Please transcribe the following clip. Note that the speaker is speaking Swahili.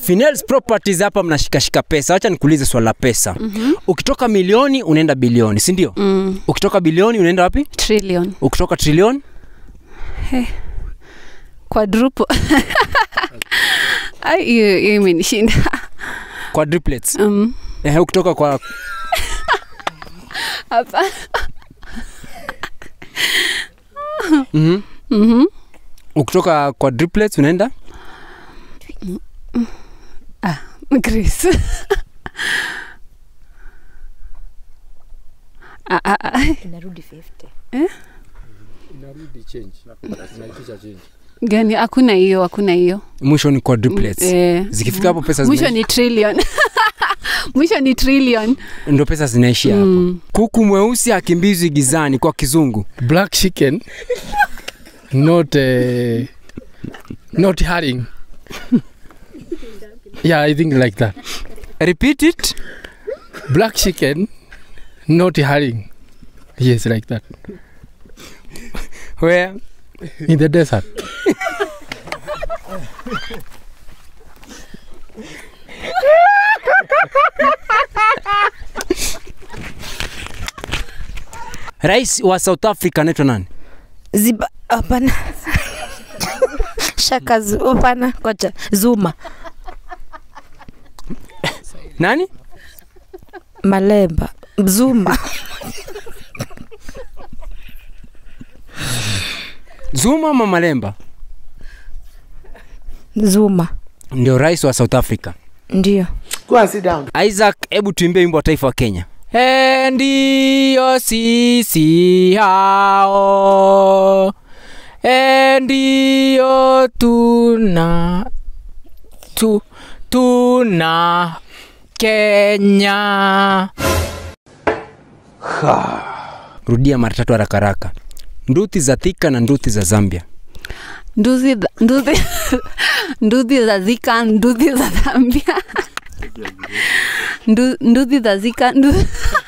Finels Properties hapa mnashikashika pesa. Acha nikuulize swala la pesa. Mm-hmm. Ukitoka milioni unaenda bilioni, si ndio? mm, Ukitoka bilioni unaenda wapi? trillion Ukitoka trilioni quadruple Ai, hiyo hiyo imenishinda quadruplets. um, Eh, ukitoka kwa hapa mm-hmm. Mhm. ukitoka quadruplets unaenda Grace. Ah, ah, ah. inarudi 50 inarudi change inaitisha change gani hakuna hiyo hakuna hiyo mwisho ni quadruplets. Eh, Zikifika hapo pesa mwisho zinaisha. ni trillion mwisho ni trillion Ndio pesa zinaishia hapo. Mm. Kuku mweusi hakimbizwi gizani kwa kizungu. black chicken not uh, not herring yeah i think like that Repeat it. black chicken not herring yes like that Where in the desert rais wa South Africa anaitwa nani? ziba hapana shaka Zu- hapana kocha zuma Nani? malemba zuma Zuma ama Malemba? zuma Ndio rais wa South Africa. ndio Isaac, hebu tuimbie wimbo wa taifa wa Kenya. E, ndiyo sisi hao, e, ndiyo tuna tu, tuna Kenya. Rudia mara tatu haraka haraka. Nduthi za Thika na nduthi za Zambia. nduthi za- nduthi nduthi za zika nduthi za zambia Ndu- nduthi za zika ndu-